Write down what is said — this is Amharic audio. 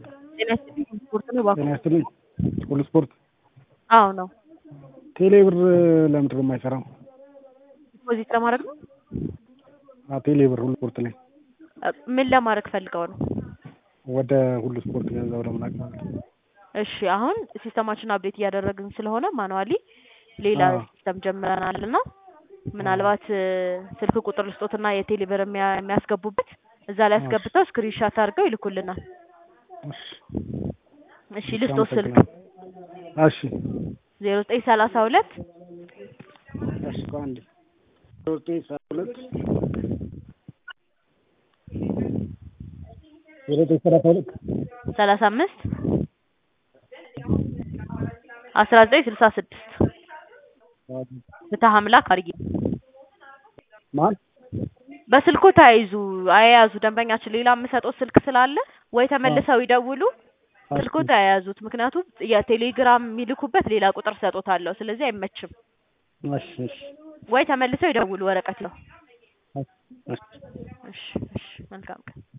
ጤና ይስጥልኝ ስፖርት ነው እባክዎ። ጤና ይስጥልኝ ሁሉ ስፖርት አዎ ነው። ቴሌ ብር ለምንድን ነው የማይሰራው? ዲፖዚት ለማድረግ ነው። አዎ ቴሌ ብር ሁሉ ስፖርት ላይ ምን ለማድረግ ፈልገው ነው? ወደ ሁሉ ስፖርት ገንዘብ ለመላክ ማለት ነው። እሺ አሁን ሲስተማችን አፕዴት እያደረግን ስለሆነ ማኑዋሊ ሌላ አዎ። ሲስተም ጀምረናል እና ምናልባት ስልክ ቁጥር ልስጦትና የቴሌ ብር የሚያ- የሚያስገቡበት እዛ ላይ እሺ። አስገብተው ስክሪንሻት አድርገው ይልኩልናል። እሺ እሺ ልስጦት ስልክ አመሰግናለሁ። እሺ ዜሮ ዘጠኝ ሰላሳ ሁለት እሺ ቆይ አንዴ ዜሮ ዘጠኝ ሰላሳ ሁለት ዜሮ ዘጠኝ ሰላሳ ሁለት ሰላሳ አምስት አስራ ዘጠኝ ስልሳ ስድስት ፍትህ አምላክ አድርጊ። ማን በስልኩ ተያይዙ አያያዙ ደንበኛችን ሌላ የምሰጠው ስልክ ስላለ ወይ ተመልሰው ይደውሉ ስልኩ ተያያዙት። ምክንያቱም የቴሌግራም የሚልኩበት ሌላ ቁጥር ሰጦታለሁ። ስለዚህ አይመችም። እሺ እሺ ወይ ተመልሰው ይደውሉ ወረቀት ነው። እሺ እሺ እሺ መልካም ቀን